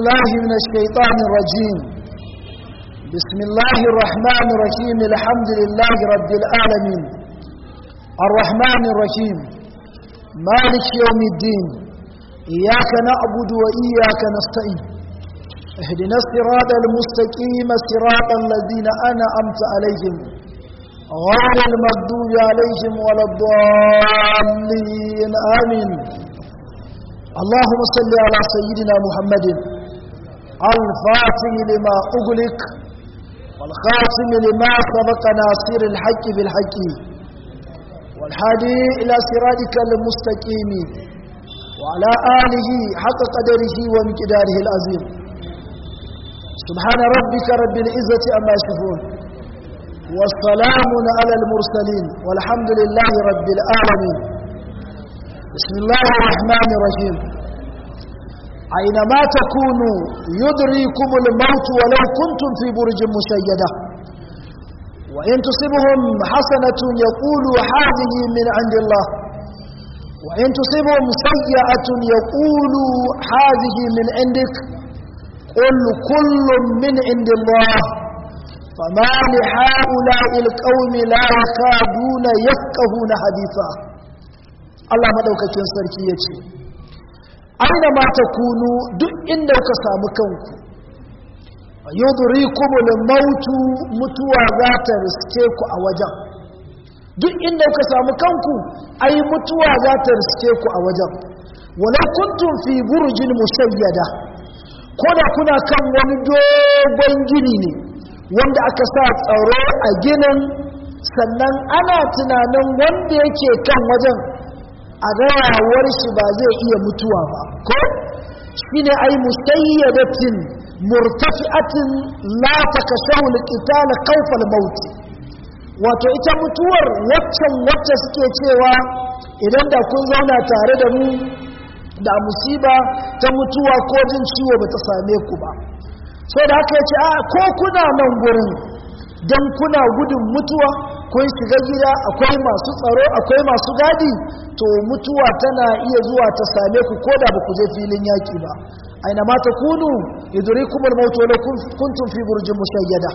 بالله من الشيطان الرجيم بسم الله الرحمن الرحيم الحمد لله رب العالمين الرحمن الرحيم مالك يوم الدين إياك نعبد وإياك نستعين اهدنا الصراط المستقيم صراط الذين أنعمت عليهم غير المغضوب عليهم ولا الضالين آمين اللهم صل على سيدنا محمد الفاتح لما أغلق والخاتم لما سبق ناصر الحق بالحق والحادي إلى صراطك المستقيم وعلى آله حق قدره ومقداره العظيم سبحان ربك رب العزة أما يصفون والسلام على المرسلين والحمد لله رب العالمين بسم الله الرحمن الرحيم أينما تكونوا يدريكم الموت ولو كنتم في برج مشيدة وإن تصبهم حسنة يقولوا هذه من عند الله وإن تصبهم سيئة يقولوا هذه من عندك قل كل من عند الله فما لهؤلاء القوم لا يكادون يفقهون حديثا Allah madaukakin sarki ya ce aina ma ta kunu duk inda kuka samu kanku yudrikumul mautu mutuwa za ta riske ku a wajen duk inda kuka samu kanku ai mutuwa za ta riske ku a wajen wala kuntum fi burjin mushayyada ko da kuna kan wani dogon gini ne wanda aka sa tsaro a ginin sannan ana tunanin wanda yake kan wajen a rawar shi ba zai iya mutuwa ba ko shi ne ai musayyadatin murtafi'atin la takashahu liqitala khawfal maut wato ita mutuwar waccan wacce suke cewa idan da kun zauna tare da mu da musiba ta mutuwa ko jin ciwo ba ta same ku ba sai da haka yace a ko kuna nan gurin dan kuna gudun mutuwa kun shiga gida akwai masu tsaro akwai masu gadi to mutuwa tana iya zuwa ta same ku ko da ba ku je filin yaki ba aina ma ta kunu yudrikumul maut wa law kuntum fi burjin mushayyada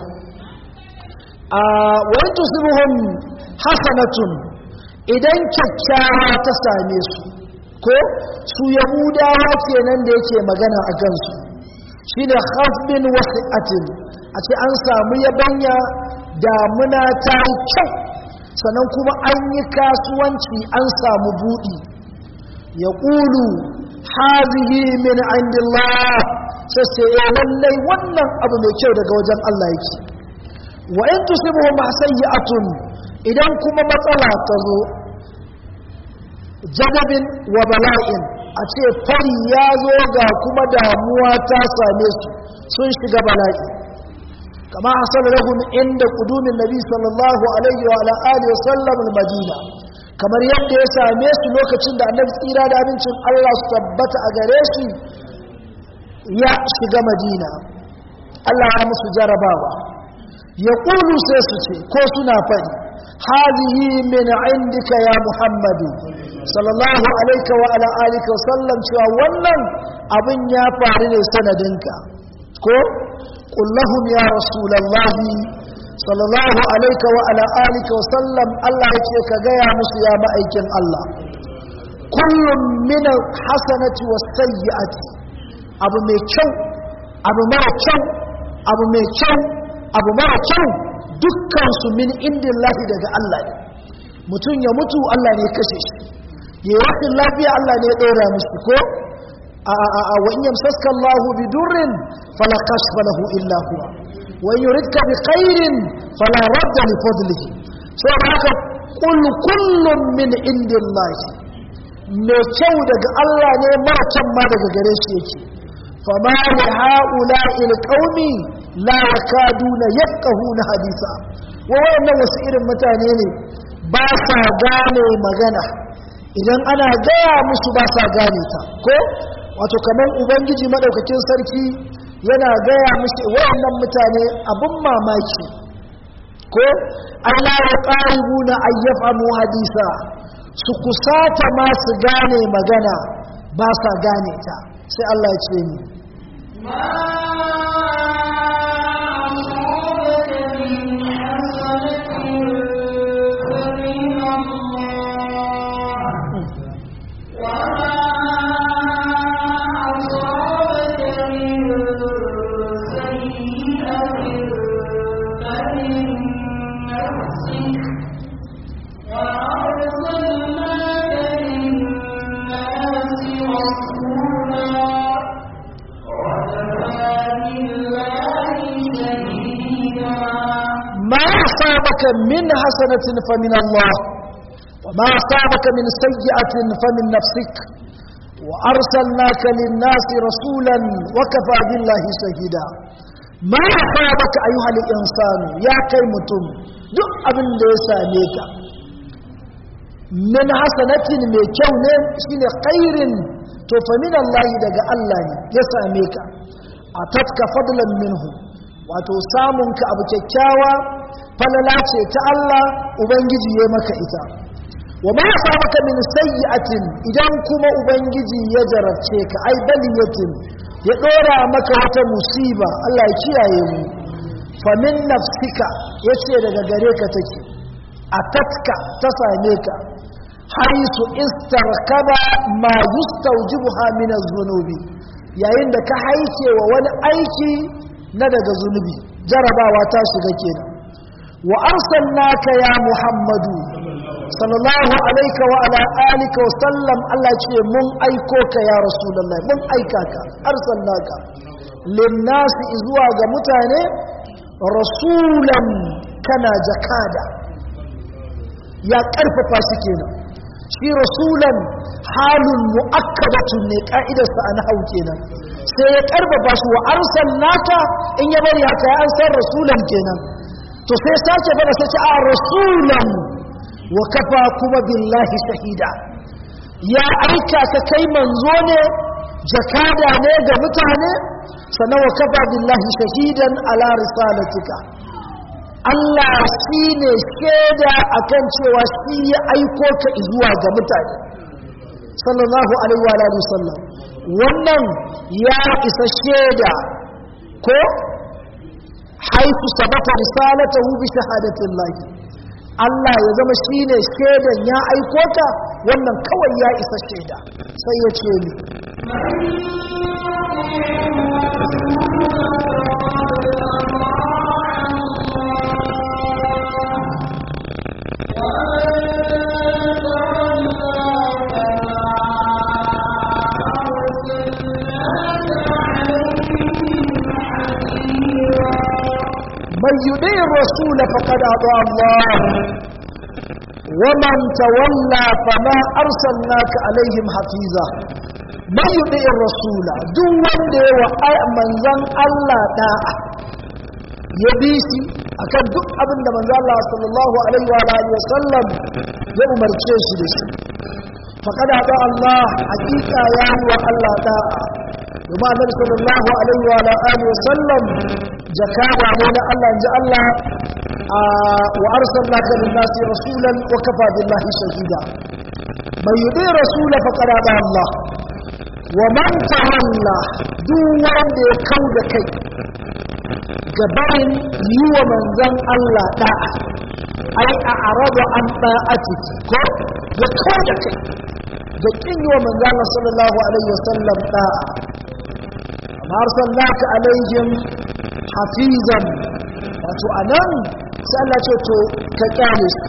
a wa in tusibuhum hasanatun idan kyakkyawa ta same su ko su yahudawa kenan da yake magana a kansu shine khafbin wasi'atin a ce an samu yabanya damuna ta yi kyau sannan kuma an yi kasuwanci an samu buɗi ya ƙulu hazihi min indillah sai sai ya lallai wannan abu mai kyau daga wajen Allah yake wa in tusibuhu ma sayyi'atun idan kuma matsala ta zo jadabin wa bala'in a ce fari ya zo ga kuma damuwa ta same su sun shiga bala'i كما حصل لهم عند قدوم النبي صلى الله عليه وعلى آله وسلم المدينة kamar yadda ya same su lokacin da annabi tsira da abincin Allah su tabbata a gare shi ya shiga madina Allah ya musu jarabawa ya ƙulu sai su ce ko suna faɗi hazihi min indika ya muhammadu sallallahu alaika wa ala alika wa sallam cewa wannan abin ya faru ne sanadinka ko قل لهم يا رسول الله صلى الله عليك وعلى آلك وسلم الله يكيك غيا مسيا مأيكين الله كل من الحسنة والسيئة أبو ميكو أبو ميكو أبو ميكو أبو ميكو dukkan su min indin lahi daga Allah ne mutum ya mutu Allah ne kashe shi ya yi lafiya Allah ne ya ɗora mishi ko وإن يمسسك الله بدر فلا كشف له إلا هو وإن يردك بخير فلا رد لفضله سوف قل كل من عند الله mai kyau daga Allah ne mara kyan ma daga gare shi yake fama li haula il qaumi la yakaduna yafqahuna hadisa wa wayannan wasu irin mutane ne ba sa gane magana idan ana gaya musu ba sa gane ta ko wato kamar ubangiji madaukakin sarki yana gaya musu wayannan mutane abin mamaki ko Allah ya qaribu na ayyafamu hadisa su kusata ma su gane magana ba sa gane ta sai Allah ya ce ni ما أصابك من حسنة فمن الله وما أصابك من سيئة فمن نفسك وأرسلناك للناس رسولا وكفى بالله شهيدا ما أصابك أيها الإنسان يا كيمتم duk abin da ya same ka min hasanatin mai kyau ne shine khairin to fa min Allah daga Allah ne ya same ka atatka fadlan minhu wato samun ka abu kyakkyawa falala ce ta Allah ubangiji ya maka ita wa ma asabaka min sayyi'atin idan kuma ubangiji ya jarabce ka ai baliyatin ya dora maka wata musiba Allah ya kiyaye mu fa min nafsika yace daga gare ka take atatka ta same ka haisu istarkaba ma yustawjibuha min az-zunubi yayin da ka haice wa wani aiki na daga zunubi jarabawa ta shiga kenan wa arsalnaka ya muhammadu sallallahu alaika wa ala alika wa sallam Allah ce mun aiko ka ya rasulullah mun aika ka arsalnaka linnasi zuwa ga mutane rasulan kana jakada ya karfafa shi kenan shi rasulan halun mu'akkadatun ne ka'idarsa an hau kenan sai ya karfafa shi wa arsalnaka in ya bari haka ya an san rasulan kenan to sai sake bada sai ce a rasulan wa kafa kuma billahi shahida ya aika ka kai manzo ne jakada ne ga mutane sannan wa kafa billahi shahidan ala risalatika Allah shi ne shaida akan cewa shi ya aiko ka zuwa ga mutane sallallahu alaihi wa alihi sallam wannan ya isa shaida ko haifu sabata risalatahu bi shahadatillahi Allah ya zama shine shaidan ya aiko ka wannan kawai ya isa shaida sai ya ce ni من يطيع الرسول فقد اطاع الله ومن تولى فما ارسلناك عليهم حفيظا من يطيع الرسول duk wanda ya wa manzon Allah da'a ya bi shi akan duk abin da manzon Allah sallallahu alaihi wa alihi wa sallam ya umarce shi da shi faqad ata Allah hakika ya yi wa Allah da'a kuma annabi sallallahu alaihi wa alihi wa sallam jakaba ne na Allah inji Allah wa arsalnaka lin-nasi rasulan wa kafa billahi shahida man yudi rasula faqad ata Allah wa man tawalla duk wanda ya kauda kai gabarin yi wa manzon Allah da'a ai a araba an da'ati ko ya kauda kai da kin yi wa manzon Allah sallallahu alaihi wasallam da'a amma arsalnaka alaihim hafizan wato anan sai Allah ce to ka kyale su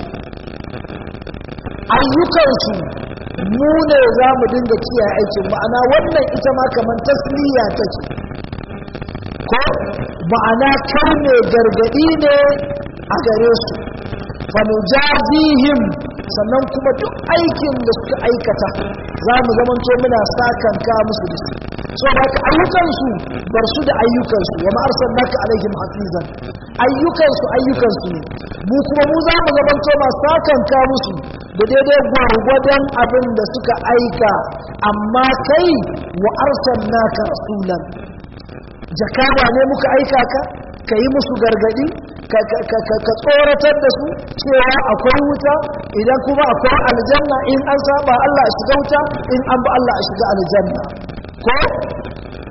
ayyukansu mu ne za mu dinga kiyaye aikin ma'ana wannan ita ma kamar tasliya take ko ma'ana kai ne gargadi ne a gare su fanujazihim sannan kuma duk aikin da suka aikata za mu zamanto muna sakanka musu da su so da ka ayyukansu bar su da ayyukansu wa ma'arsar naka alaihim hafizan ayyukansu ayyukansu ne mu kuma mu za mu zamanto masu sakanka musu da daidai gwargwadon abin da suka aika amma kai wa arsar naka rasulan jakada ne muka aika ka ka yi musu gargadi ka tsoratar da su cewa akwai wuta idan kuma akwai aljanna in an saba Allah a shiga wuta in an ba Allah a shiga aljanna ko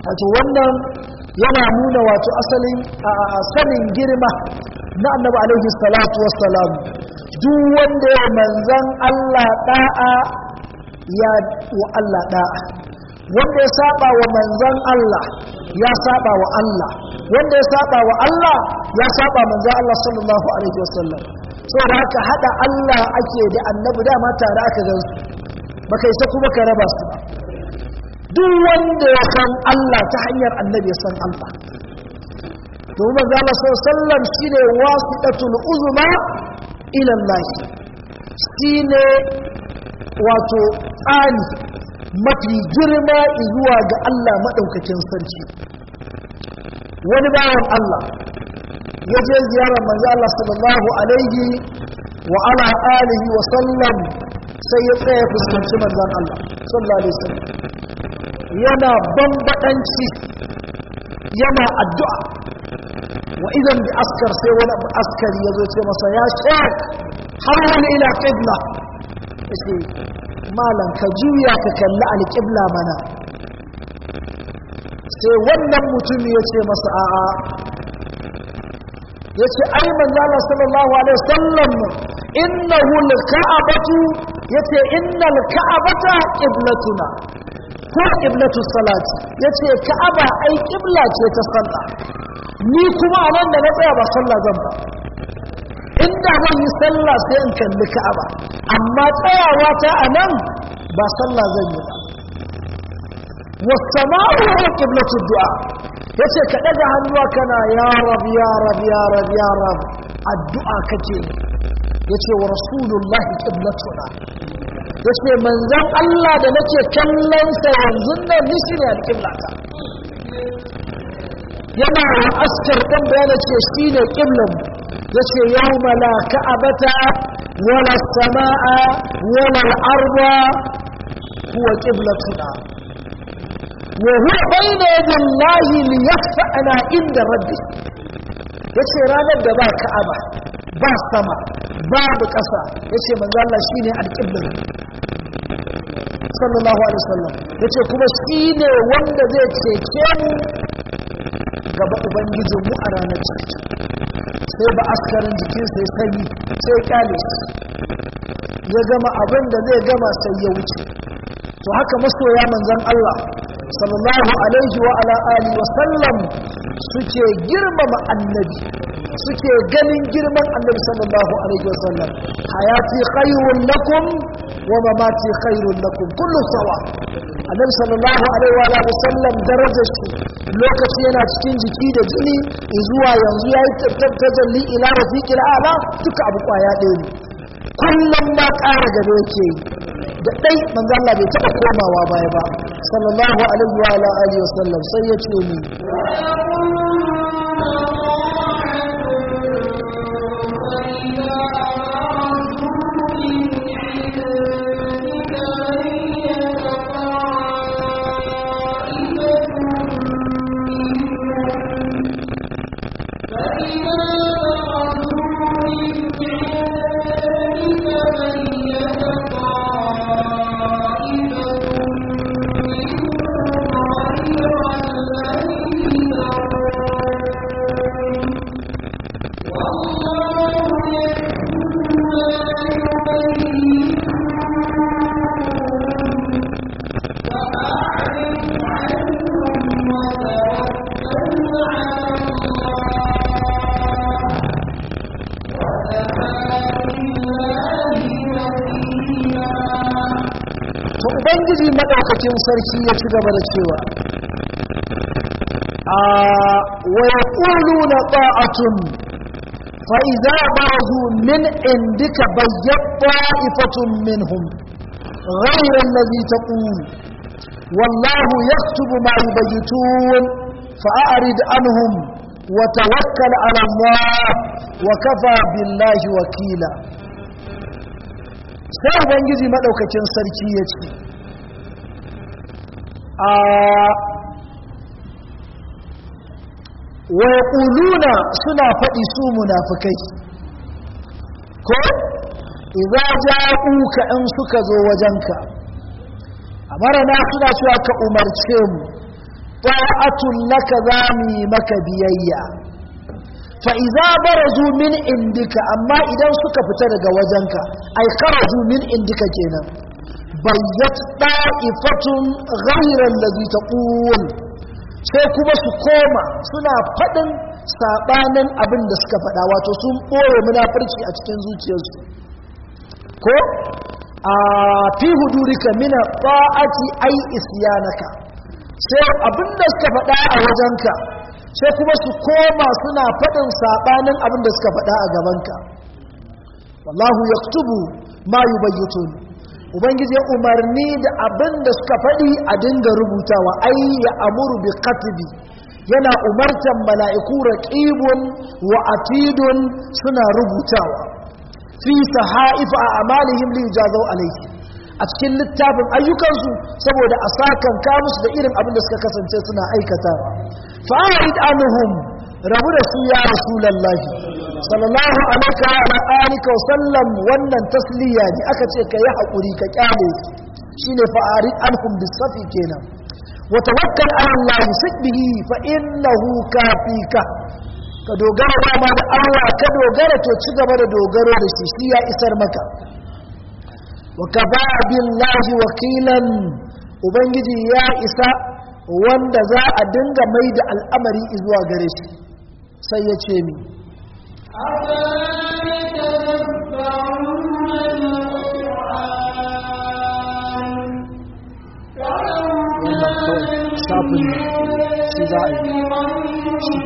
wato wannan yana nuna wato asalin a sanin girma na annabi alaihi salatu wassalam duk wanda ya manzan Allah da'a ya wa Allah da'a wanda ya saba wa manzan Allah ya saba wa Allah wanda ya saba wa Allah ya saba manzan Allah sallallahu alaihi wasallam saboda haka hada Allah ake da annabi dama tare aka gansu baka isa kuma ka raba su ba duk wanda ya san Allah ta hanyar annabi ya san Allah domin manzo Allah sallallahu shine wasiqatul uzma ila Allah shine wato tsani mafi girma zuwa ga Allah madaukakin sarki wani bawan Allah ya je ziyarar manzo Allah sallallahu alaihi wa ala alihi wa sallam sai ya tsaya fuskanci manzon Allah sallallahu alaihi wasallam yana bambadanci yana addu'a wa idan bi askar sai wani askari ya zo ce masa ya shek har wani ila qibla yace malam ka juya ka kalli alqibla mana sai wannan mutum ya ce masa a'a yace ai manzo Allah sallallahu alaihi wasallam innahu al-ka'batu yace innal ka'bata qiblatuna ko qiblatu salati yace ka'aba ai qibla ce ta sallah ni kuma anan da na tsaya ba sallah zan ba inda zan yi sallah sai in kalli ka'aba amma tsayawa ta anan ba sallah zan yi ba wasama'u huwa qiblatu du'a yace ka daga hannuwa kana ya rab ya rab ya rab ya rab addu'a kake yace wa rasulullahi qiblatuna yace manzon Allah da nake kallon sa yanzu nan nishi ne alqiblata yana wa askar dan bayana ce shine qiblan yace yawma la ka'abata wala samaa wala al-arda huwa qiblatuna وهو بين يدي الله ليشفعنا عند ربه yace ranar da ba ka'aba ba sama babu ƙasa yace manzo Allah shine alƙibla sallallahu alaihi wasallam yace kuma shine wanda zai cece mu gaba ubangijin mu a ranar cikin sai ba askarin jikin sai sanyi sai kyale ya gama abin da zai gama sai ya wuce to haka masoya manzon Allah sallallahu alaihi wa ala alihi wa sallam suke girmama annabi suke ganin girman annabi sallallahu alaihi wa sallam hayati khairun lakum wa mamati khairun lakum kullu sawa annabi sallallahu alaihi wa alihi wa sallam darajar shi lokaci yana cikin jiki da jini zuwa yanzu yayi tajalli ila rafiqil a'la duka abu kwaya ɗaya ne kullum ma ƙara gaba yake yi da dai manzo Allah bai taba komawa baya ba sallallahu alaihi wa ala alihi wasallam sai ya ce ni ubangiji madaukakin sarki ya ci gaba da cewa a wa yaquluna ta'atun fa idza ba'du min indika bayyat ta'ifatun minhum ghayra alladhi taqul wallahu yaktubu ma yubayyitun fa'arid anhum wa tawakkal 'ala Allah wa kafa billahi wakila sai ubangiji madaukakin sarki ya ce a waƙuluna suna faɗi su munafukai ko idza ja'uka in suka zo wajenka amarana suna cewa ka umarce mu ta'atun laka zami maka biyayya fa idza barazu min indika amma idan suka fita daga wajenka ai kharaju min indika kenan bayyat da'ifatun ghayra allazi taqul sai kuma su koma suna fadin sabanin abin da suka fada wato sun boye munafurci a cikin zuciyarsu ko a fi hudurika mina ta'ati ai isyanaka sai abin da suka fada a wajenka sai kuma su koma suna faɗin saɓanin abin da suka faɗa a gabanka wallahu ya tubu ma yi bayyutun ubangiji ya umarni da abin da suka faɗi a dinga rubutawa ai ya amuru bi katibi yana umartan mala'iku raqibun wa atidun suna rubutawa fi sahaifa a amalihim li jazaw alayhi a cikin littafin ayyukansu saboda a sakan ka musu da irin abin da suka kasance suna aikatawa fa'arid anhum rabu da su ya rasulullahi sallallahu alaihi wa alihi wa sallam wannan tasliya ne aka ce ka yi hakuri ka kyale shine fa'arid anhum bisafi kenan wa tawakkal ala Allah sibbihi fa innahu kafika ka dogara ba ma da Allah ka dogara to ci gaba da dogaro da shi shi ya isar maka wa kafa billahi wakilan ubangiji ya isa wanda za a dinga mai da al'amari zuwa gare shi sai ya ce mi shafin shi za a yi shi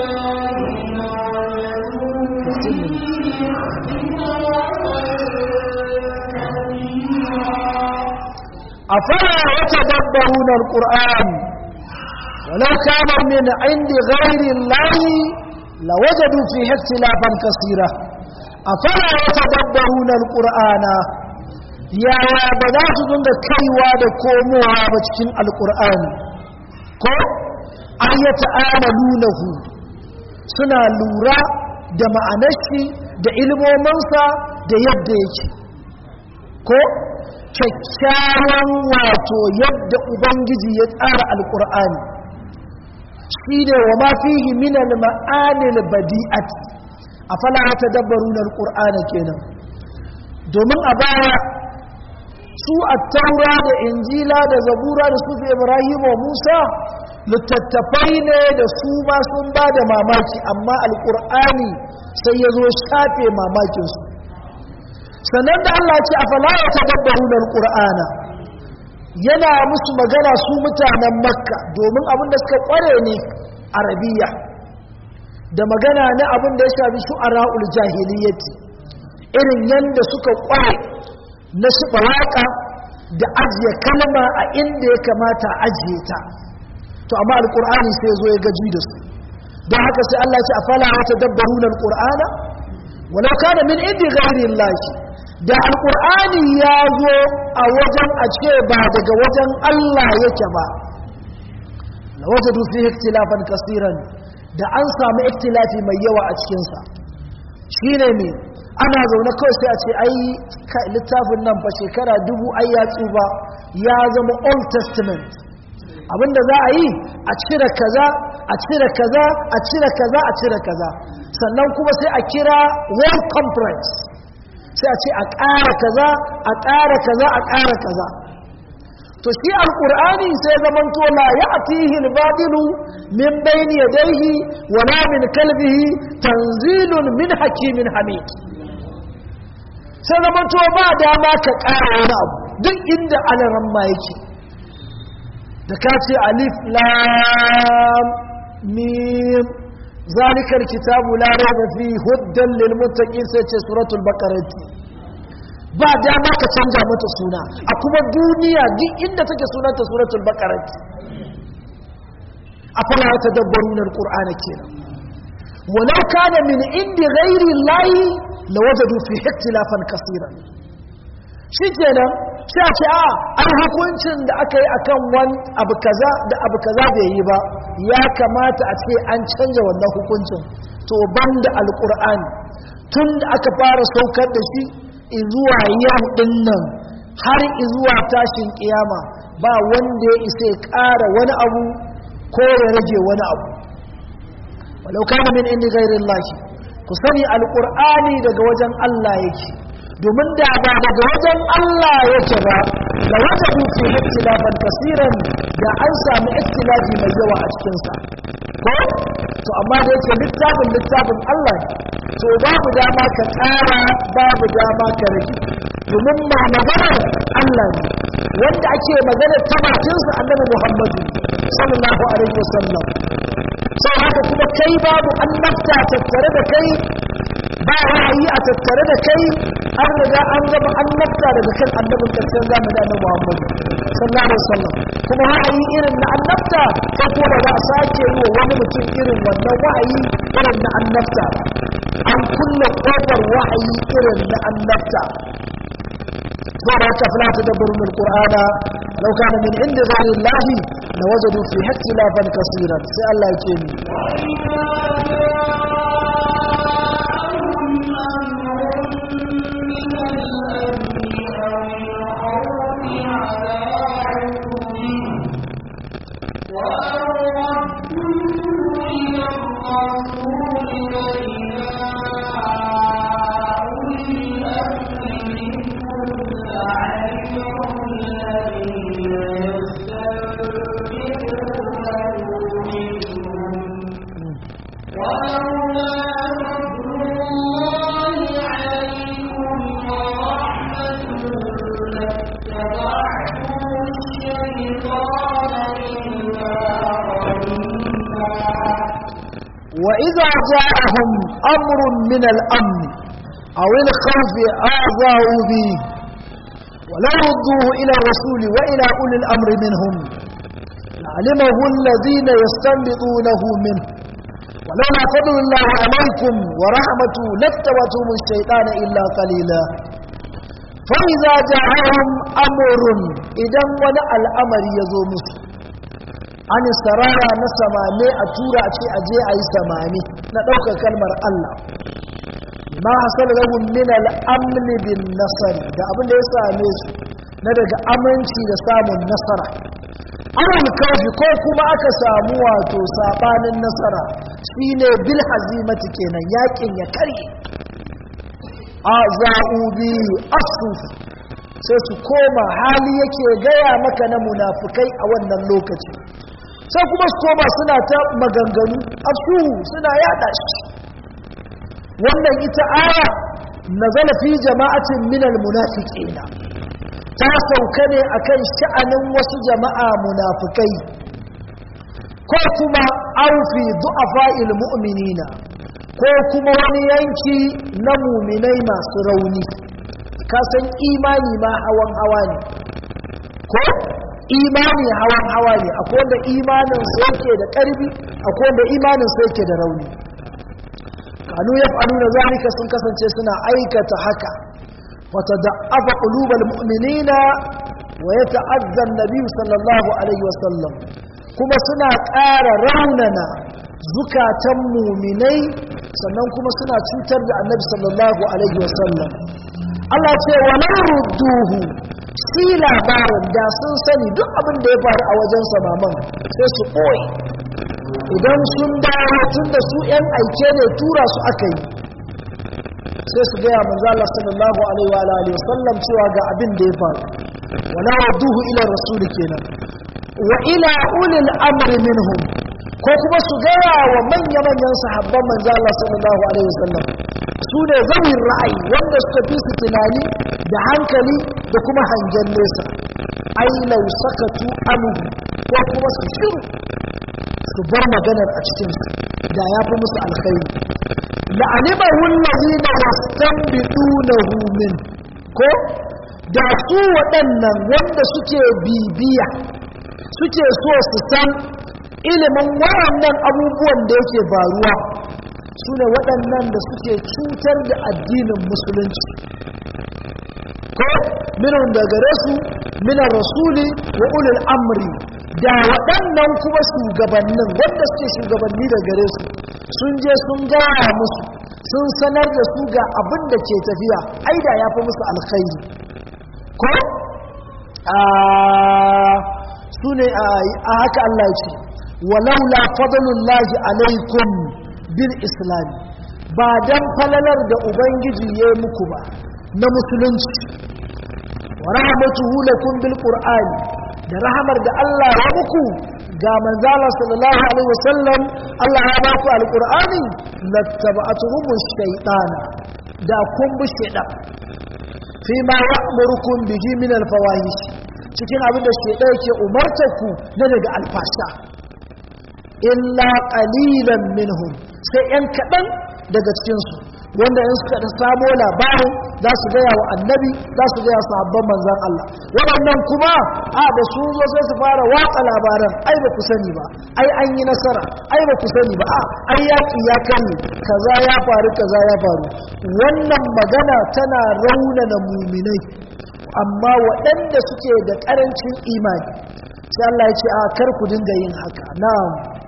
أفلا يتدبرون القرآن ولو كان من عند غير الله لوجدوا فيه اختلافا كثيرا أفلا يتدبرون القرآن يا بدات دون كيوا da komowa ba cikin alqur'ani ko ayata amalunahu suna lura da ma'anar shi da ilmomansa da yadda yake ko kyakkyawan wato yadda ubangiji ya tsara alkur'ani shi ne wa ma fihi min al-ma'anil badi'at afala tadabbaruna al-qur'ana kenan domin a baya su at-taura da injila da zabura da sufi ibrahim wa musa littattafai ne da su ma sun ba da mamaki amma alkur'ani sai ya zo shafe mamakinsu sannan da Allah ce a fala ya tadabbaru da alƙur'ana yana musu magana su mutanen makka domin abin da suka ƙware ne arabiya da magana na abin da ya shafi su a ra'ul jahiliyyati irin yadda suka ƙware na su waƙa da ajiye kalma a inda ya kamata a ajiye ta to amma alƙur'ani sai zo ya gaji da su don haka sai Allah ce a fala ya tadabbaru da alƙur'ana walau kana min indi ghairi Allah da alkur'ani ya zo a wajen a ce ba daga wajen Allah yake ba na waje dufi iktilafan kasiran da an samu iktilafi mai yawa a cikinsa shi ne ne ana zaune kawai sai a ce ai littafin nan fa shekara dubu ai ya tsuba ya zama old testament abinda za a yi a cire kaza a cire kaza a cire kaza a cire kaza sannan kuma sai a kira world conference sai a ce a ƙara kaza a ƙara kaza a ƙara kaza to shi alƙur'ani sai zaman to la ya'tihi al-badilu min bayni yadayhi wa la min kalbihi tanzilun min hakimin hamid sai zaman to ba dama ka ƙara wani abu duk inda alaran ma yake da ka ce alif lam mim ذلك الكتاب لا ريب فيه هدى للمتقين سيتي سورة البقرة ba dama ka canja mata suna a kuma duniya duk inda take sunanta suratul baqara afala tadabbaruna alqur'ana kenan walau kana min indi ghairi llahi lawajadu fi ikhtilafan kaseeran shikenan sai a ce a an hukuncin da aka yi akan wani abu kaza da abu kaza bai yi ba ya kamata a ce an canja wannan hukuncin to banda alqur'ani tun da aka fara saukar da shi izuwa yau din nan har izuwa tashin kiyama ba wanda ya isa ya ƙara wani abu ko ya rage wani abu walau kana min indi ghairin lahi ku sani alqur'ani daga wajen Allah yake domin da ba daga wajen Allah yake ba da wata fi ikhtilafan kasiran da an samu ikhtilafi mai yawa a cikin sa ko to amma da yake littafin littafin Allah ne to babu dama ka ƙara babu dama ka rage domin ma maganar Allah ne wanda ake magana ta bakinsa annabi Muhammadu sallallahu alaihi wasallam sai haka kuma kai babu annabta tattare da kai ba ra'ayi a tattare da kai an riga an gama annabta daga kan annabin karshen zamani annabi Muhammad sallallahu alaihi wasallam kuma ra'ayi irin na annabta ko kuma za a sake yi wa wani mutum irin wannan wa'ayi irin na annabta an kulle kofar wa'ayi irin na annabta saboda haka fala tadabbarun alqur'ana law kana min indi ghayri allahi lawajadu fi ikhtilafan kaseeran sai Allah ya ce ni وإذا جاءهم أمر من الأمن أو الخوف أعظوا به ولا ردوه إلى الرسول وإلى أولي الأمر منهم لعلمه الذين يستنبطونه منه ولولا فضل الله عليكم ورحمته لاتبعتم الشيطان إلا قليلا فإذا جاءهم أمر إذا ونع الأمر يزومه an sarara na samame a tura a ce aje a yi samame na ɗaukar kalmar Allah ma hasal lahum min al-amn bin nasari da abin da ya same su na daga aminci da samun nasara awal kafi ko kuma aka samu wato sabanin nasara shine bil hazimati kenan yakin ya karye a za'u bi asu sai su koma hali yake gaya maka na munafukai a wannan lokaci sai kuma su koma suna ta maganganu afsuhu suna yada shi wannan ita aya nazala fi jama'atin minal munafiqina ta sauka ne akan sha'anin wasu jama'a munafikai ko kuma aufi du'afa'il mu'minina ko kuma wani yanki na muminai masu rauni ka san imani ma hawan hawa ne ko imani hawan hawa ne akwai wanda imanin sa yake da ƙarfi akwai wanda imanin sa yake da rauni kanu yaf'aluna zalika sun kasance suna aikata haka wata da'afa qulubal mu'minina wa yata'azza an-nabi sallallahu alaihi wasallam kuma suna ƙara raunana zukatan muminai sannan kuma suna cutar da annabi sallallahu alaihi wasallam Allah ce wa lan rudduhu shi labarin da sun sani duk abin da ya faru a wajen samaman sai su ɓoye idan sun dawo tun da su ‘yan aike ne tura su aka yi sai su gaya manzo Allah sallallahu alaihi wa alihi wasallam cewa ga abin da ya faru wala radduhu ila rasul kenan wa ila ulil amri minhum ko kuma su gaya wa manya manyan sahabban manzo Allah sallallahu alaihi wasallam su ne zamin ra'ayi wanda suka fi su tunani da hankali da kuma hangen nesa ai lau sakatu amu ko kuma su shiru su bar maganar a cikin su da ya fi musu alkhairi la'alima wallazina yastanbidunahu min ko da su waɗannan wanda suke bibiya suke so su san ilimin waɗannan abubuwan da yake faruwa su ne waɗannan da suke cutar da addinin musulunci ko minan da gare su minan rasuli wa ulul amri da waɗannan kuma shugabannin wanda suke shugabanni da gare su sun je sun gaya musu sun sanar da su ga abin da ke tafiya ai da ya fi musu alkhairi ko a su ne a haka Allah ce walaula fadlullahi alaikum bil islam ba dan falalar da ubangiji ya yi muku ba na musulunci wa rahmatuhu lakum bil qur'ani da rahamar da Allah ya muku ga manzala sallallahu alaihi wasallam Allah ya ba ku alqur'ani lattaba'atuhum shaytana da kun bi shaytan fi ma ya'murukum bihi min al-fawahish cikin abin da shaytan yake umartar ku na daga alfasha illa qalilan minhum sai yan kadan daga cikin su wanda in suka da samo labarin za su gaya wa annabi za su gaya sahabban manzan Allah waɗannan kuma a da su zo sai su fara watsa labaran ai ba ku sani ba ai an yi nasara ai ba ku sani ba a ai yaƙi ya kare kaza ya faru kaza ya faru wannan magana tana raunana muminai amma waɗanda suke da ƙarancin imani sai Allah ya ce a kar ku dinga yin haka na'am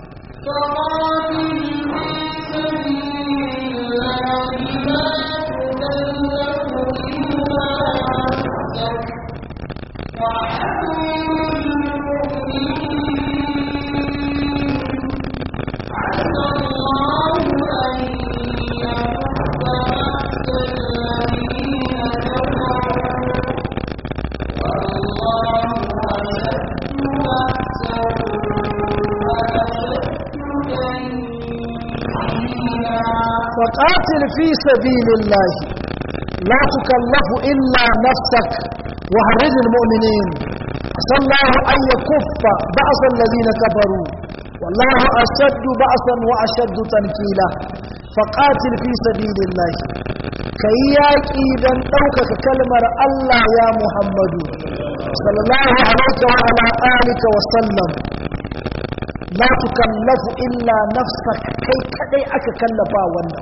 فقاتل في سبيل الله لا تكلف إلا نفسك وحرج المؤمنين عسى الله أن يكف بأس الذين كفروا والله أشد بأسا وأشد تنكيلا فقاتل في سبيل الله كي ياكي دن دوكك كلمة الله يا محمد صلى الله عليك وعلى آلك وسلم لا تكلف إلا نفسك كي كدي أكا كلفا wannan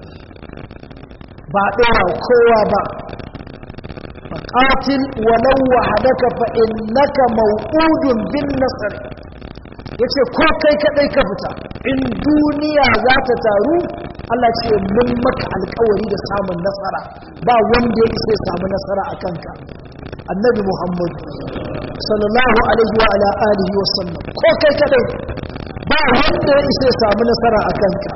ba ɗora kowa ba faƙatil walau wahadaka fa innaka maw'udun bin nasr yace ko kai kadai ka fita in duniya za ta taru Allah ce mun maka alƙawari da samun nasara ba wanda ya isa ya samu nasara a kanka annabi Muhammad sallallahu alaihi wa ala alihi wa sallam ko kai kadai ba wanda ya isa ya samu nasara a kanka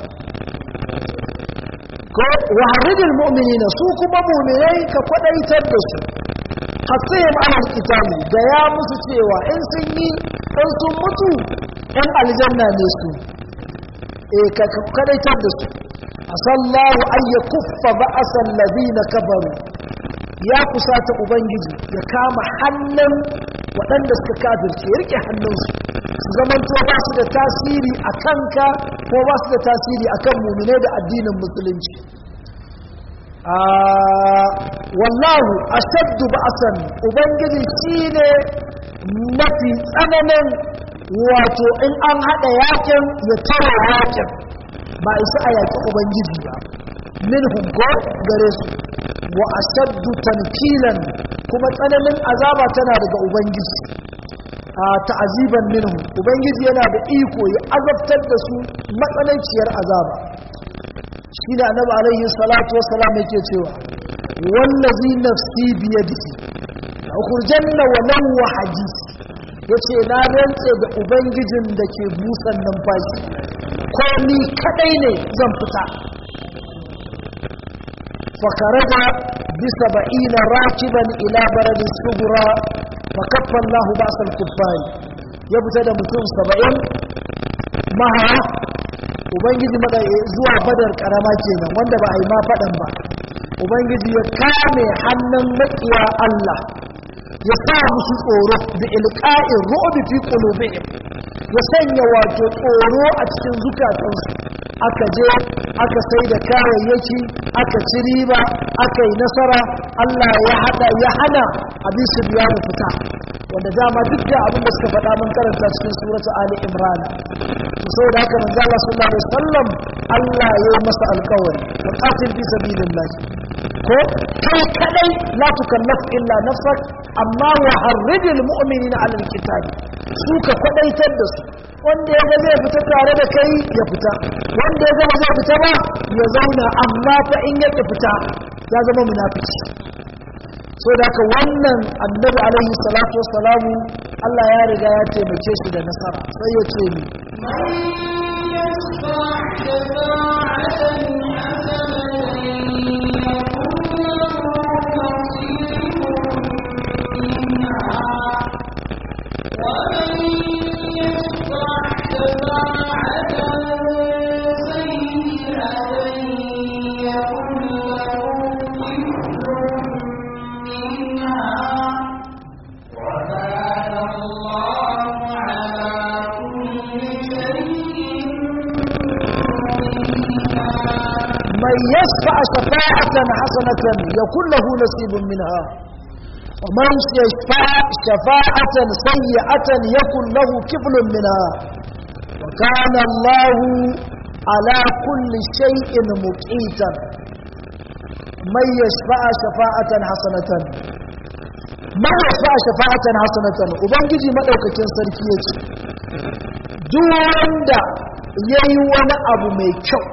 ko waharidul mu'minina su kuma mu'minai ka kwadaitar da su hasihim alal qitali da ya musu cewa in sun yi in sun mutu ɗan aljanna ne su eh ka kwadaitar da su asallahu an yakuffa ba'asal ladina kafaru ya kusata ubangiji ya kama hannun waɗanda suka kafirce ya rike hannunsu su zamanto ba su da tasiri a kanka ko ba su da tasiri a kan mummune da addinin musulunci wallahu ashaddu ba'san ubangiji shine mafi tsananin wato in an haɗa yakin ya tara yakin ba isa a yaƙi ubangiji ba minhum ko gare su wa ashaddu tankilan kuma tsananin azaba tana daga ubangiji a ta'aziban minhu ubangiji yana da iko ya azabtar da su matsananciyar azaba shi da annabi alaihi salatu wassalam yake cewa wallazi nafsi biyadihi ukhurjanna wa law wahajis yace na rantse da ubangijin da ke busan numfashi ko ni kadai ne zan fita فخرج بسبعين راكبا إلى بلد الصغرى فكف الله بأس الكفار يبتدى متون سبعين مها ubangiji mada zuwa badar karama kenan wanda ba a yi ma faɗan ba ubangiji ya kame hannun makiya Allah ya sa musu tsoro da ilqa'in ru'bi fi qulubihim ya sanya wato tsoro a cikin zukatansu aka je aka sai da kayayyaki aka ci riba aka yi nasara Allah ya hada ya hana abin su biya mu fita wanda dama duk da abin da suka faɗa mun karanta cikin suratu ali imran to saboda haka manzo Allah sallallahu alaihi wasallam Allah ya yi masa alƙawari wa qatil fi sabilillah ko kai kadai la tukallaf illa nafsak amma wa harridil mu'minina ala alqital su ka kwadaitar da su wanda ya ga zai fita tare da kai ya fita wanda ya zama zai fita ba ya zauna amma fa in yake fita ya zama munafiki so da haka wannan annabi alaihi salatu wassalamu Allah ya riga ya taimake shi da nasara sai ya ce ni من يشفع شفاعة حسنة يكون له نصيب منها ومن يشفع شفاعة سيئة يكن له كفل منها وكان الله على كل شيء مقيتا من يشفع شفاعة حسنة من يشفع شفاعة حسنة وبنجي مدوكاكين sarki yace duk wanda yayi wani abu mai kyau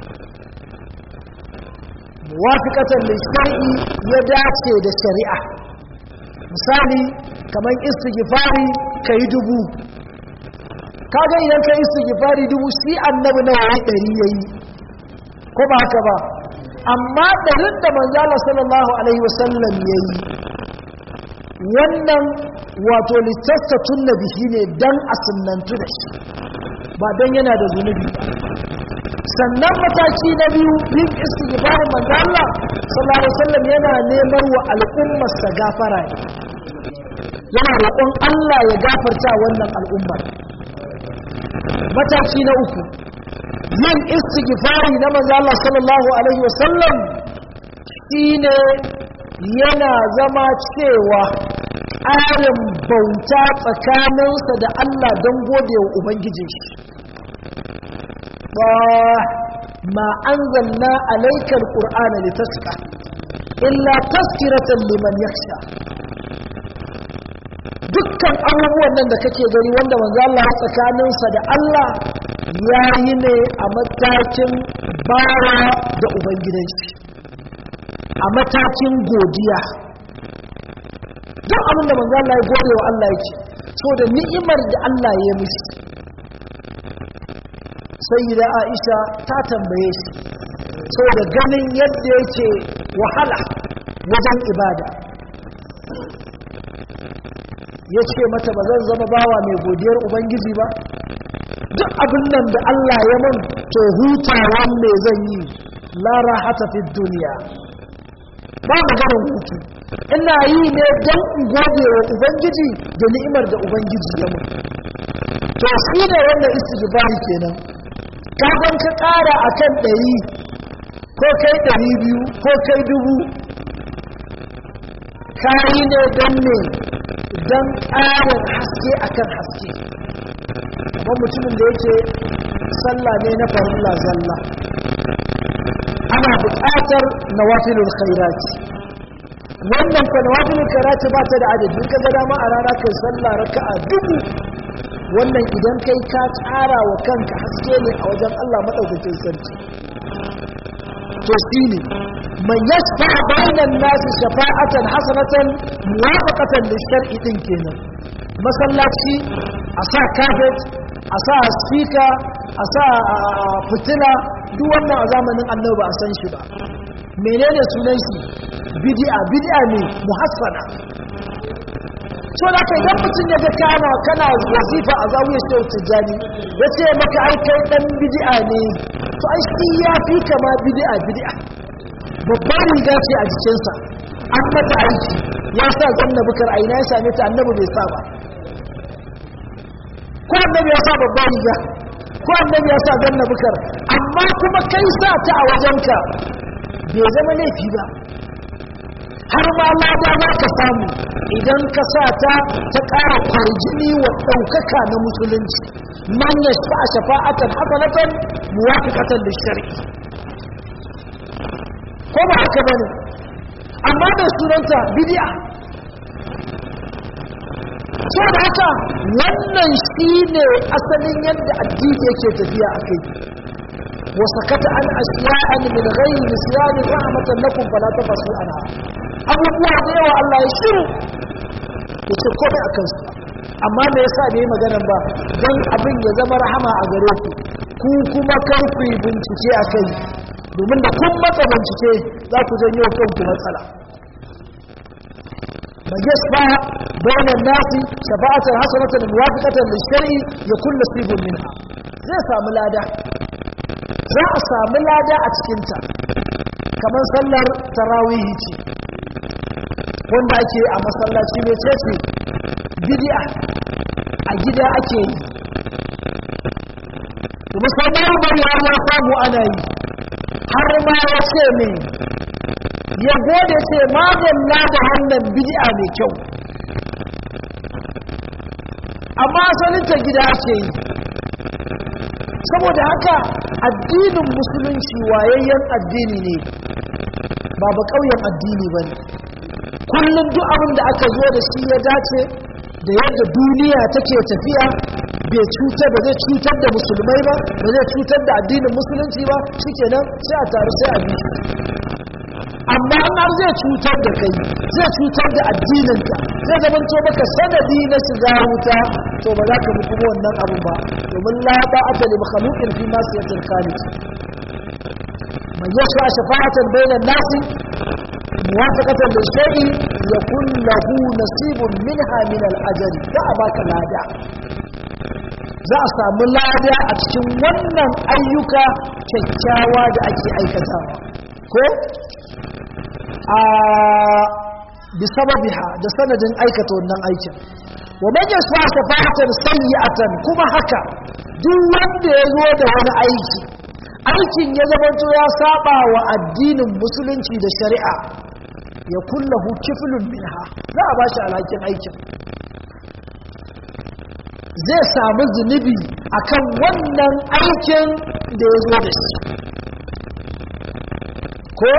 muwafiqatan lishari'i ya dace da shari'a misali kamar istighfari kai dubu kaga idan kai istighfari dubu shi annabi nawa yayi dari yayi ko ba haka ba amma darin da manzo Allah sallallahu alaihi wasallam yayi wannan wato littastatun nabihi ne dan asunnantu da shi ba dan yana da zunubi sannan mataki na biyu yin istighfarin manzo Allah sallallahu alaihi wasallam yana neman wa al'ummar sa gafara yana roƙon Allah ya gafarta wannan al'ummar mataki na uku yin istighfari na manzo Allah sallallahu alaihi wasallam shine yana zama cewa ƙarin bauta tsakaninsa da Allah don gode wa Ubangijin shi ما أنزلنا عليك القرآن لتسكى إلا تذكرة لمن يخشى dukkan abubuwan nan da kake gani wanda manzo Allah tsakaninsa da Allah ya yi ne a matakin bara da ubangidanshi a matakin godiya duk abin da manzo Allah ya gode wa Allah yake so da ni'imar da Allah ya mishi sayyida aisha ta tambaye shi saboda ganin yadda yake wahala wajen ibada ya ce mata ba zan zama bawa mai godiyar ubangiji ba duk abin nan da allah ya man to hutawan mai zan yi lara hata fi duniya ba maganin hutu ina yi ne don in gode wa ubangiji da ni'imar da ubangiji ya mun to shi ne wannan istighfari kenan kagan ka ƙara a kan ɗari ko kai ɗari biyu ko kai dubu kayi ne don ne don ƙarin haske a kan haske kuma mutumin da yake sallah ne na farilla zalla ana buƙatar nawafilul khairati wannan ko nawafilul khairati ba ta da adadi ka ga dama a rana kai sallah raka'a dubu wannan idan kai ka tsara wa kanka haske ne a wajen Allah maɗaukakin sarki to shi ne man yashfa bainan nasi shafa'atan hasanatan muwafaqatan lishar'i din kenan masallaci a sa carpet a sa speaker a sa fitila duk wannan a zamanin annabi ba a san shi ba menene sunan shi bid'a bid'a ne muhassana so da kai idan mutum ya ga kana kana wasifa a zawiyar shehu tijjani ya ce maka ai kai dan bid'a ne to ai shi ya fi kama bid'a bid'a babban riga ce a jikinsa an mata aiki ya sa zanna bukar aina ya same ta annabi bai sa ba ko annabi ya sa babban riga ko annabi ya sa zanna bukar amma kuma kai sa ta a wajenka bai zama laifi ba har ma lada za ka samu idan ka sa ta ta ƙara kwarjini wa ɗaukaka na musulunci man ya shafa shafa'atan hasanatan muwafiqatan lishari'i ko ba haka bane amma da sunanta bid'a so da haka wannan shine asalin yadda addini yake tafiya a kai وسكت عن أشياء من غير نسيان رحمة لكم فلا تفصلوا عنها abubuwa da yawa Allah ya shiru ya ce komai a kansu amma me yasa bai yi maganar ba don abin ya zama rahama a gare ku ku kuma kar ku yi bincike a kai domin da kun matsa bincike za ku janyo kanku matsala من يشفع بين الناس شفاعة حسنة موافقة للشرع يكون نصيب منها zai samu lada za a samu lada a cikinta kamar sallar tarawihi ce wanda ake a masallaci mai ce bidi'a a gida ake yi da musamman bari har ya samu ana yi har ma ya ce mai ya gode ce magana da hannun bid'a mai kyau amma asalin ta gida ake yi saboda haka addinin musulunci wayayyen addini ne ba ba ƙauyen addini ba ne kullum duk abin da aka zo da shi ya dace da yadda duniya take tafiya bai cutar ba zai cutar da musulmai ba ba zai cutar da addinin musulunci ba shikenan sai a taru sai a bi amma an har zai cutar da kai zai cutar da addininka zai zama to maka sanadi na shiga wuta to ba za ka bi kuma wannan abu ba domin la ba'ata li makhluqin fi ma siyatil khaliq man yasha shafa'atan bainan nasi muwafaqatan lil shay'i yakun lahu nasibun minha min al ajr za a baka lada za a samu lada a cikin wannan ayyuka kyakkyawa da ake aikatawa ko a bisababiha da sanadin aikata wannan aikin wa man yasfa shafa'atan sayyi'atan kuma haka duk wanda ya zo da wani aiki aikin ya zamanto ya saba wa addinin musulunci da shari'a ya kullahu kiflun minha za a bashi alhakin aikin zai samu zunubi akan wannan aikin da ya zo da shi ko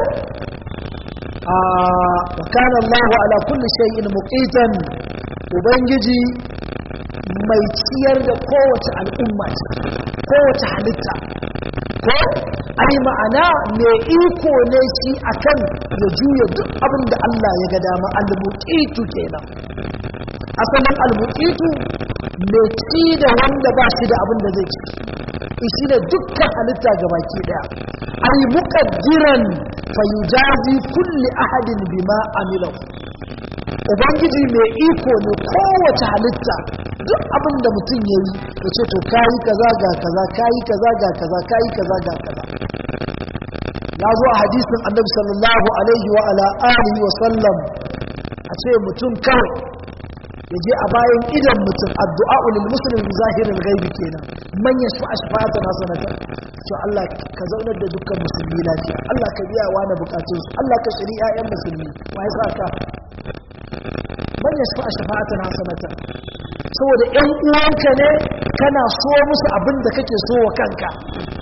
وكان الله على كل شيء مقيتا ubangiji mai ciyar da kowace al'umma kowace halitta ko ai ma'ana mai iko ne shi akan ya juya duk abin da Allah ya ga dama al-muqitu kenan asalin al-muqitu mai ci da wanda ba shi da abin da zai ci shi ne dukkan halitta gabaki daya ai muqaddiran fayujazi kulli ahadin bima amilahu ubangiji mai iko ne kowace halitta duk abin da mutum ya yi ya ce to kayi kaza ga kaza kayi kaza ga kaza kayi kaza ga kaza ya zo a hadisin annabi sallallahu alaihi wa ala alihi wa sallam a ce mutum kawai ya je a bayan idan mutum addu'a lil muslim bi zahirin ghaibi kenan man yashfa ashfa'atan hasanatan to Allah ka zaunar da dukkan musulmi lafiya Allah ka biya wa na bukatun su Allah ka shiri ƴaƴan musulmi wa ya saka man yashfa ashfa'atan hasanatan saboda ƴan uwanka ne kana so musu abin da kake so wa kanka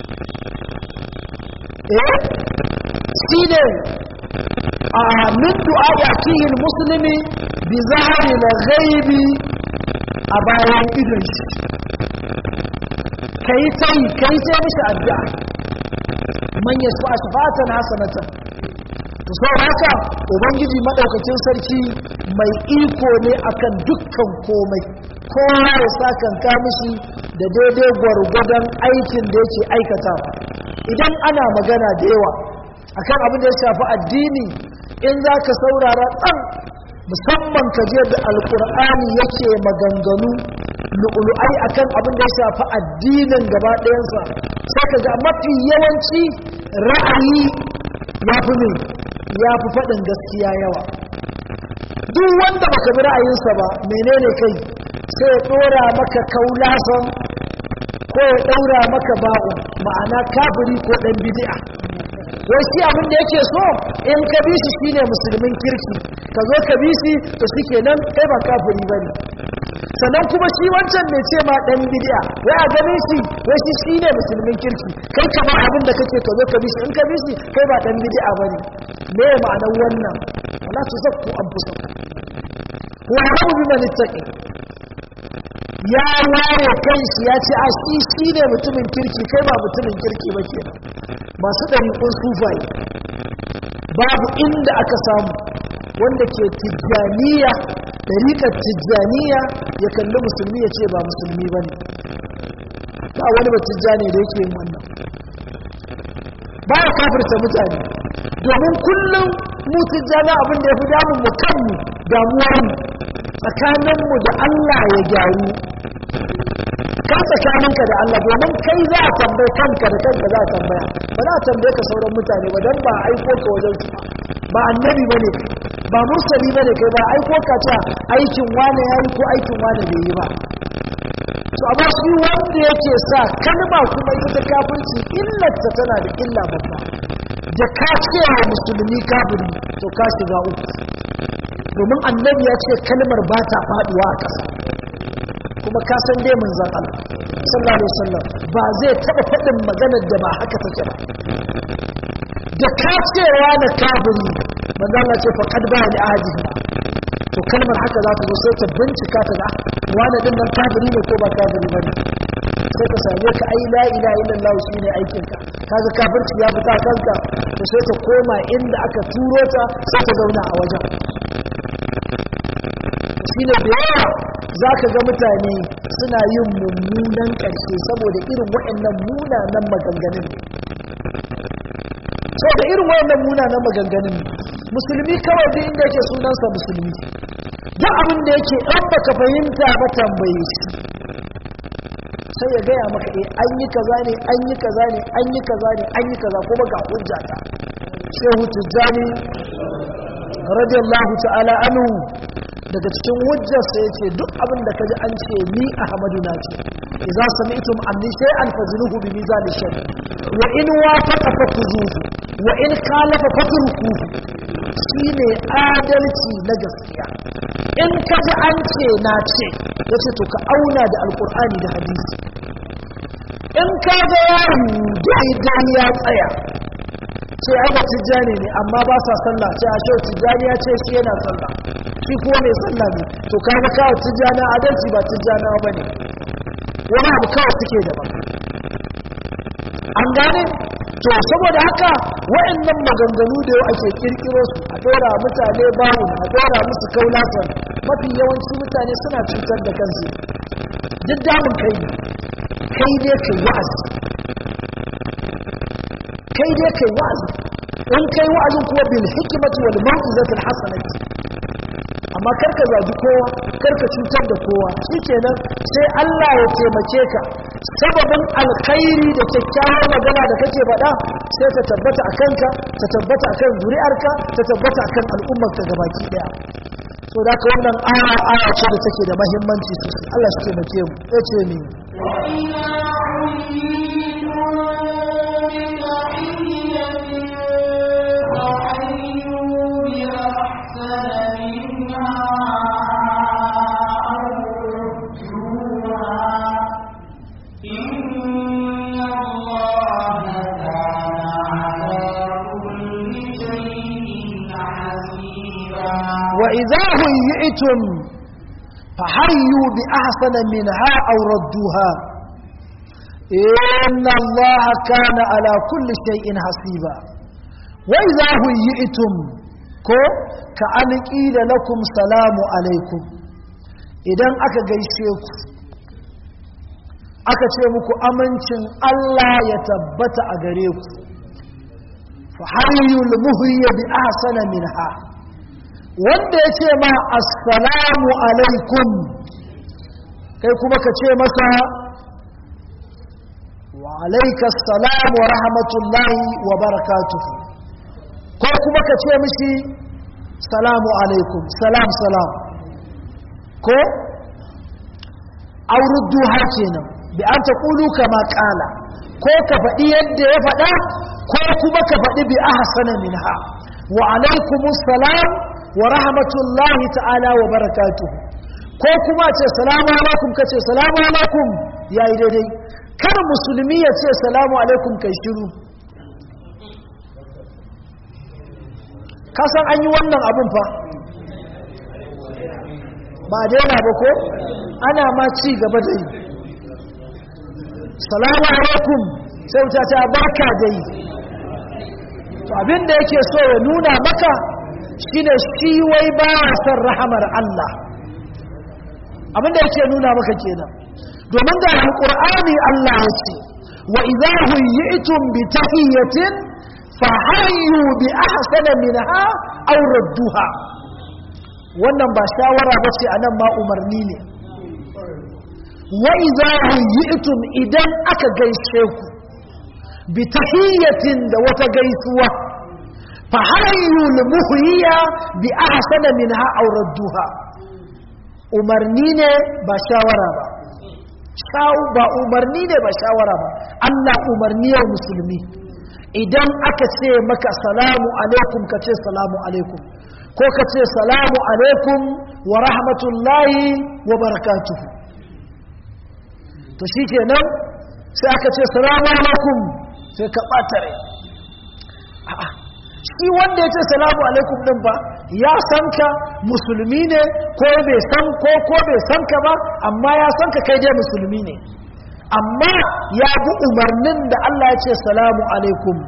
eh shi ne a min du'a yakihin musulmi bi zahari na gaibi a bayan idon shi ka yi sai ka yi sai mishi addu'a man ya shafa shafatan hasanatan to sau haka ubangiji maɗaukacin sarki mai iko ne akan dukkan komai kowa ya sa kanka mishi da daidai gwargwadon aikin da yake aikatawa idan ana magana da yawa akan abin da ya shafi addini in za ka saurara ɗan musamman ka je da alkur'ani yake maganganu lu'ulu'ai akan abin da ya shafi addinin gaba ɗayansa sai ka ga mafi yawanci ra'ayi ya fi ne ya fi faɗin gaskiya yawa duk wanda baka bi ra'ayinsa ba menene kai sai ya ɗora maka kaulasan ko ya ɗaura maka ba'u ma'ana kafiri ko ɗan bidi'a wai shi abin da yake so in ka bi shi shine musulmin kirki ka zo ka bi shi to shikenan kai ba kafiri bane sannan kuma shi wancan mai ce ma dan bid'a wai a ganin shi wai shi shine musulmin kirki kai ka ba abin da kake ka zo ka bi shi in ka bi shi kai ba dan bid'a bane me ma'anar wannan wala tuzakku anfusakum wa ha'u biman ittaqi ya ware kanshi ya ce a shi shi ne mutumin kirki kai ba mutumin kirki ba ke masu ɗariƙun sufaye babu inda aka samu wanda ke tijjaniya ɗariƙar tijjaniya ya kalli musulmi ya ce ba musulmi ba ne ba wani ba tijjani da yake yin wannan ba ya kafirta mutane domin kullum mu tijjani abin da ya fi damun mu kanmu damuwarmu tsakaninmu da Allah ya gyaru kan tsakaninka da Allah domin kai za a tambaye kanka da kanka za a tambaya ba za a tambaye ka sauran mutane ba don ba a aiko ka wajen su ba annabi ba ne ba mursali ba ne kai ba aiko ka ce aikin wane ya yi ko aikin wane bai yi ba to amma shi wanda yake sa kalma kuma ita ta kafirci illarta tana da illa babba da ka ce wa musulmi kafiri to ka shiga uku domin annabi ya ce kalmar ba ta faduwa a ƙasa kuma ka san dai manzon Allah sallallahu alaihi wasallam ba zai taba faɗin maganar da ba haka take ba da ka cewa na kafiri manzon Allah ce faqad ba ni ahadi to kalmar haka za ta zo sai ta bincika ta ga wani din nan kafiri ne ko ba kafiri bane sai ka same ka ai la ilaha illallah shine aikin ka kaga kafirci ya fita kanka to sai ta koma inda aka turo ta sai ta zauna a wajen shine da yawa za ka ga mutane suna yin mummunan ƙarshe saboda irin waɗannan munanan maganganun so da irin waɗannan munanan maganganun musulmi kawai da inda yake sunansa musulmi duk abin da yake ɗan baka fahimta ba tambaye shi sai ya gaya maka eh an yi kaza ne an yi kaza ne an yi kaza ne an yi kaza kuma ga hujja ta shehu tijjani radiyallahu ta'ala anhu daga cikin hujjarsa ya ce duk abin da kaji an ce ni ahmadu na ce idza sami'tum anni shay'an fazluhu bi mizan shar wa in wafaqa fakuzuhu wa in khalafa fatrukuhu shine adalci na gaskiya in kaji an ce na ce yace to ka auna da alqur'ani da hadisi in ka ga yaro daidai ya tsaya ce ai ba tijjani ne amma ba sa sallah ce a shau tijjani ya ce shi yana sallah shi kuwa mai sallah ne to ka ga kawo tijjani adalci ba tijjani ba ne wani abu kawai suke da ba an gane to saboda haka wa'annan maganganu da yau ake kirkiro su a dora mutane babu a dora musu kaulatan mafi yawanci mutane suna cutar da kansu duk damun kai ne kai dai kai wa'azi kai dai kai wa'azi in kai wa'azin kuma bil hikmati wal mau'izati al hasanati amma karka zagi kowa karka cutar da kowa shikenan sai Allah ya taimake ka sababin alkhairi da kyakkyawar magana da kake faɗa sai ta tabbata a kanka ta tabbata akan zuri'arka ta tabbata akan al'ummar ka gabaki daya so da ka wannan aya aya ce da take da muhimmanci sosai Allah shi taimake mu ya ce ni وإذا هيئتم فحيوا بأحسن منها أو ردوها إن الله كان على كل شيء حسيبا وإذا هيئتم كو كأن قيل لكم سلام عليكم idan aka gaishe ku aka ce muku amincin Allah ya tabbata a gare ku fa hayyul muhyi bi ahsana minha wanda ya ce ma assalamu alaikum kai kuma ka ce masa wa alaika salam wa rahmatullahi wa barakatuhu ko kuma ka ce mishi salamu alaikum salam salam ko auruddu ha kenan bi an ta kulu kama kala ko ka faɗi yadda ya faɗa ko kuma ka faɗi bi ahsana minha wa alaikumus salam wa rahmatullahi ta'ala wa barakatuhu ko kuma ce salamu alaikum ka ce salamu alaikum yayi daidai kar musulmi ya ce salamu alaikum kai shiru kasan an yi wannan abun fa ba daina ba ko ana ma ci gaba da yi salamu alaikum sai wuta ta barka da yi abinda yake so ya nuna maka shine shi wai ba son rahamar Allah abinda yake nuna maka kenan domin ga alqur'ani Allah ya ce wa idza huyitum bi tahiyatin fa hayyu bi ahsana minha aw radduha wannan ba shawara bace anan ma umarni ne wa idza huyitum idan aka gaishe ku bi tahiyatin da wata gaisuwa fa hayyu al-muhyiya bi ahsana minha aw radduha umarni ne ba shawara ba shawu ba umarni ne ba shawara ba Allah umarni ya musulmi idan aka ce maka salamu alaikum ka ce salamu alaikum ko ka ce salamu alaikum wa rahmatullahi wa barakatuhu to shi kenan sai aka ce salamu alaikum sai ka ɓata rai shi wanda ya ce salamu alaikum din ba ya san ka musulmi ne ko bai san ko ko bai san ka ba amma ya san ka kai dai musulmi ne amma ya bi umarnin da Allah ya ce salamu alaikum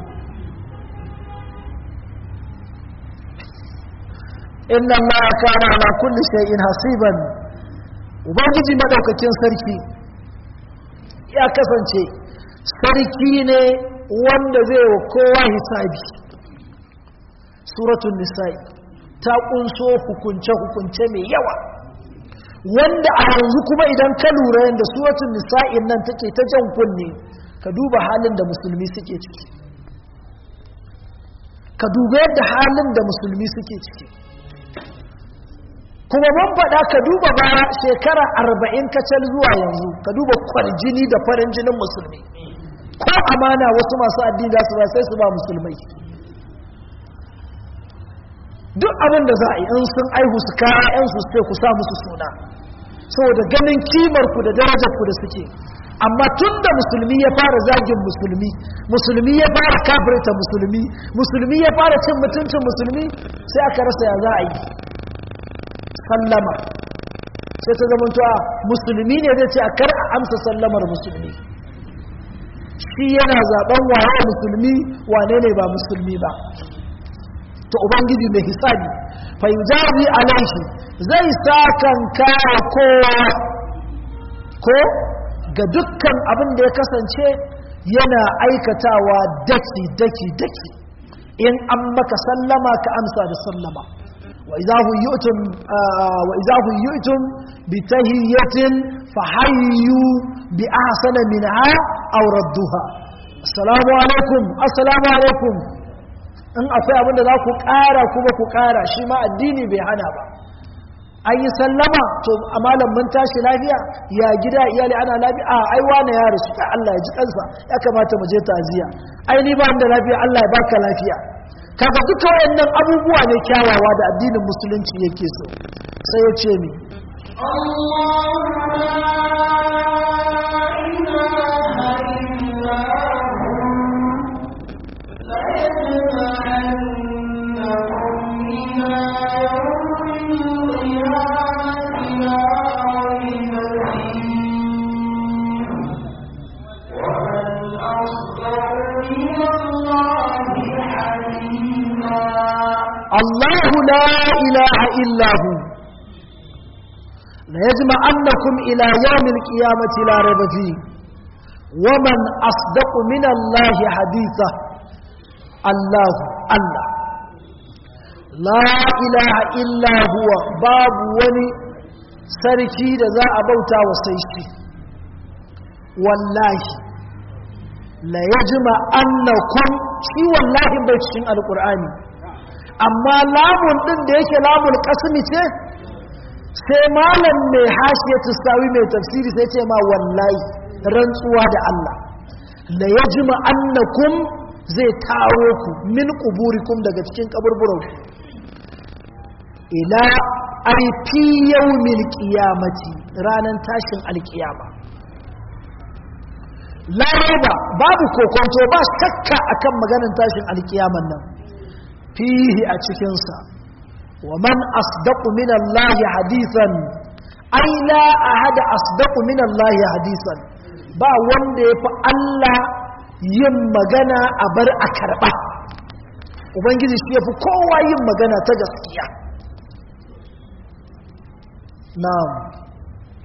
inna Allah kana ala kulli shay'in hasiban ubangiji madaukakin sarki ya kasance sarki ne wanda zai wa kowa hisabi suratul nisa'i ta kunso hukunce-hukunce mai yawa wanda a yanzu kuma idan ka lura yadda suratul nisa'in nan take ta jan kunne ka duba halin da musulmi suke ciki ka duba yadda halin da musulmi suke ciki kuma mun faɗa ka duba bara shekara arba'in kacal zuwa yanzu ka duba kwarjini da farin jinin musulmi ko amana wasu masu addini za su ba sai su ba musulmai duk abin da za a yi in sun aihu su kara yan su sai ku sa musu suna saboda ganin kimar ku da darajar ku da suke amma tun da musulmi ya fara zagin musulmi musulmi ya fara kafirta musulmi musulmi ya fara cin mutuncin musulmi sai aka rasa ya za a yi sallama sai ta zama tuwa musulmi ne zai ce a kar a amsa sallamar musulmi shi yana zaben waye musulmi wane ne ba musulmi ba to ubangiji mai hisabi fa yujazi alaihi zai sakan kara kowa ko ga dukkan abin da ya kasance yana aikatawa daki daki daki in an maka sallama ka amsa da sallama wa idza huyitum wa idza huyitum bi tahiyatin fahayyu bi ahsana minha aw radduha assalamu alaikum assalamu alaikum in akwai abin da za ku ƙara kuma ku ƙara shi ma addini bai hana ba an yi sallama to a malam mun tashi lafiya ya gida iyali ana lafiya a ai wane ya rasu ka Allah ya ji kansa ya kamata mu je taziya ai ni ba da lafiya Allah ya baka lafiya kaga duka wayannan abubuwa ne kyawawa da addinin musulunci yake so sai ya ce mi الله لا إله إلا هو ليجمعنكم إلى يوم القيامة لا ريب فيه ومن أصدق من الله حديثا الله الله لا إله إلا هو باب وني sarki da za a bauta wa sai shi wallahi la yajma annakum shi wallahi bai cikin alqur'ani amma lamun din da yake lamun kasmi ce sai malam mai hashiya tusawi mai tafsiri sai ce ma wallahi rantsuwa da Allah la yajma annakum zai taro ku min quburikum daga cikin kaburburan ila ai fi yawmil qiyamati ranan tashin alkiyama la babu kokonto ba shakka akan maganar tashin alkiyaman nan fihi a cikinsa wa man asdaqu min Allah hadisan ai la ahada asdaqu min Allah hadisan ba wanda yafi Allah yin magana a bar a karba ubangiji shi yafi kowa yin magana ta gaskiya na'am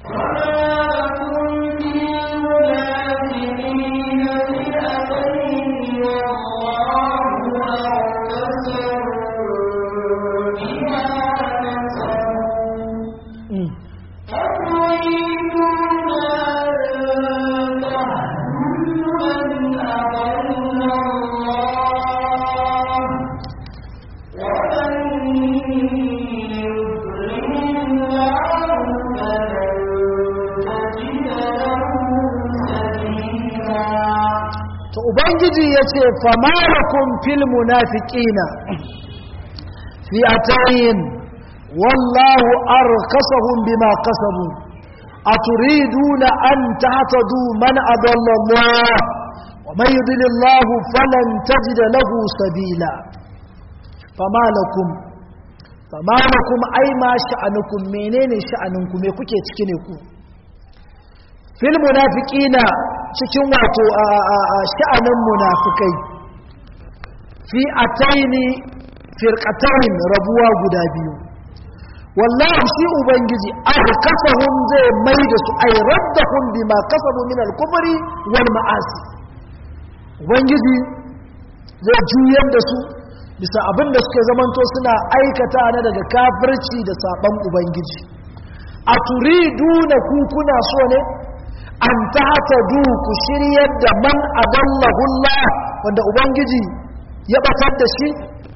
ubangiji ya ce famalakun fil munafiqina fi atayin wallahu arkasahum bima kasabu aturiduna an tahtadu man adalla Allah wa man yudlilillahu falan tajid lahu sabila famalakum famalakum ai ma sha'anukum menene sha'anunku me kuke ciki ne ku fil munafiqina cikin wato a sha'anin munafikai fi ataini firqatayn rabuwa guda biyu wallahi shi ubangiji arkasahum zai mai da su ay raddahum bima kasabu min al-kufri wal ma'asi ubangiji zai juyar da su bisa abin da suke zamanto suna aikata na daga kafirci da saban ubangiji a turiduna ku kuna so ne an ta hata ku shiryar da man adallahullah wanda ubangiji ya batar da shi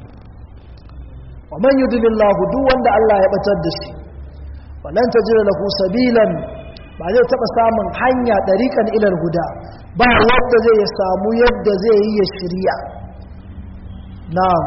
wa man yudlillahu duk wanda Allah ya batar da shi falan tajida lahu sabilan ba zai taba samun hanya dariqan ilal huda ba wanda zai samu yadda zai yi ya shirya na'am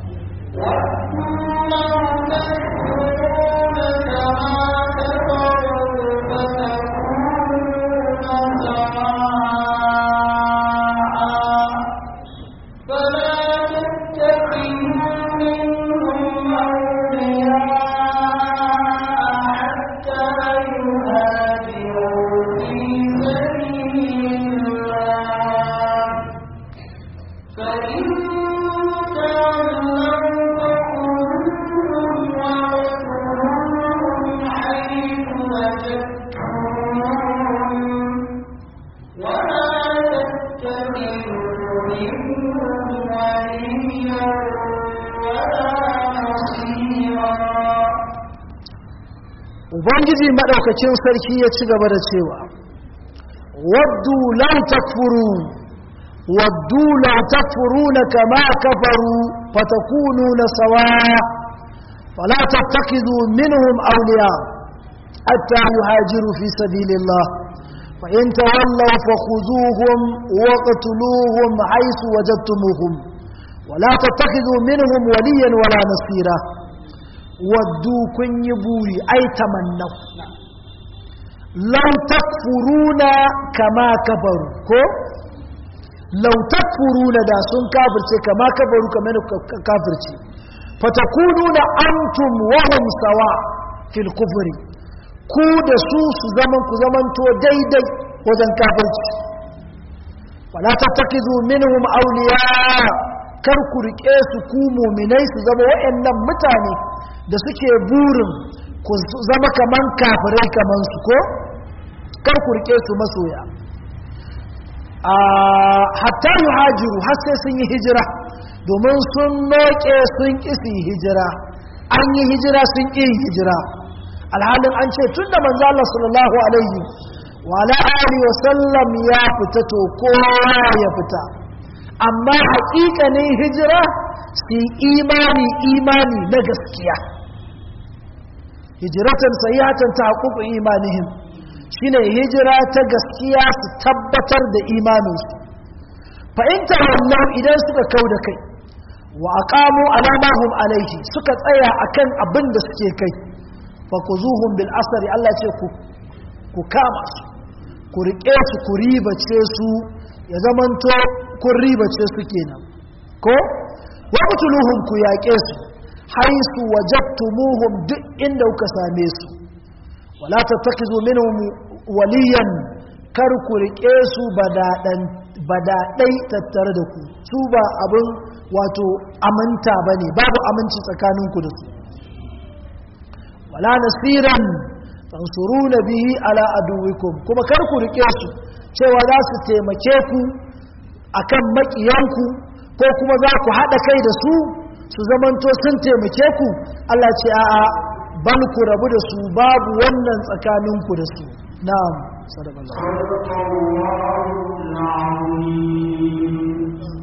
ubangiji maɗaukacin sarki ya ci gaba da cewa waddu lan takfuru waddu la takfuruna kama kafaru fatakununa sawa fala tattakhidhu minhum awliya hatta yuhajiru fi sabilillah fa in tawallaw fakhuzuhum waqtuluhum haythu wajadtumuhum ولا تتخذوا منهم وليا ولا نصيرا waddu kun yi buri ai tamannau lau takfuruna kama kafaru ko lau takfuruna da sun kafirce kama kafaru kamar kafirce fatakununa antum wa hum sawa fil kufri ku da su su zaman ku zamanto daidai wajen kafirci wala tattakizu minhum awliya kar ku rike su ku muminai su zama waɗannan mutane da suke burin ku zama kaman kafirai kaman su ko kar ku rike su masoya a hatta yuhajiru har sai sun yi hijira domin sun noke sun kisi hijira an yi hijira sun ƙi hijira alhalin an ce tun da manzo Allah sallallahu alaihi wa ala alihi wa sallam ya fita to kowa ya fita amma haƙiƙanin hijira su imani imani na gaskiya hijiratan sayatan ta haƙuƙu imanihim shine hijira ta gaskiya su tabbatar da imaninsu fa'inta wannan idan suka kau da kai wa aqamu alamahum alaihi suka tsaya akan abin da suke kai fa kuzuhum bil asri Allah ce ku ku kama su ku rike su ku ribace su ya zamanto kun ribace su kenan ko wa qutuluhum ku yaƙe su haisu wajadtumuhum duk inda kuka same su wala tattakizu minhum waliyan kar ku rike su badadan badadai tattare da ku su ba abin wato aminta bane babu aminci tsakaninku da su wala nasiran tansuruna bihi ala aduwikum kuma kar ku rike su cewa za su taimake ku akan makiyanku ko kuma za ku haɗa kai da su su zamanto sun taimake ku Allah ce a'a bal ku rabu da su babu wannan tsakaninku da su na'am sadaqallahu صدق الله العظيم